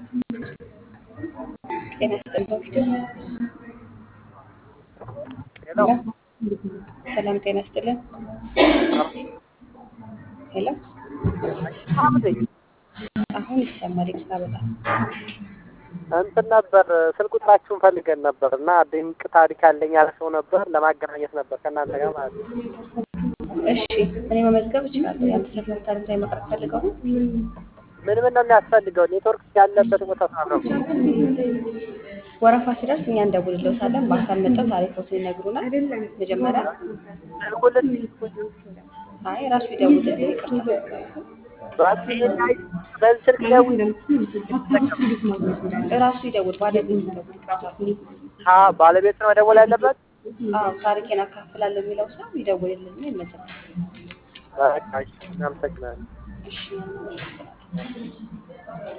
ጤና ይስጥልኝ በፊት ሄሎ ሰላም ጤና ይስጥልን። ሄሎ አሁን ይሰማል። ይቅርታ በጣም እንትን ነበር ስልክ ቁጥራችሁን ፈልገን ነበር እና ድንቅ ታሪክ ያለኝ ያለ ሰው ነበር ለማገናኘት ነበር ከእናንተ ጋር ማለት ነው። እሺ፣ እኔ መመዝገብ እችላለሁ። የአንድ ሰፈር ታሪክ ላይ መቅረብ ፈልገው ነው። ምን ምን ነው የሚያስፈልገው? ኔትወርክ ያለበት ቦታ ሳረው ወረፋ ሲደርስ እኛ እንደውልልዎታለን። በአካል መጥተው ታሪኮትን ይነግሩናል። መጀመሪያ ስልኩልን አይ ራሱ ይደውልልን። ይቅርታ በዚህ ስልክ ደውል ራሱ ይደውል። ባለቤት ይደውል። ይቅርታ አ ባለቤት ነው መደወል ያለበት። አዎ ታሪኬን አካፍላለሁ የሚለው ሰው ይደውልልን። ይመዘግባል። በቃ እሺ፣ እናመሰግናለን። እሺ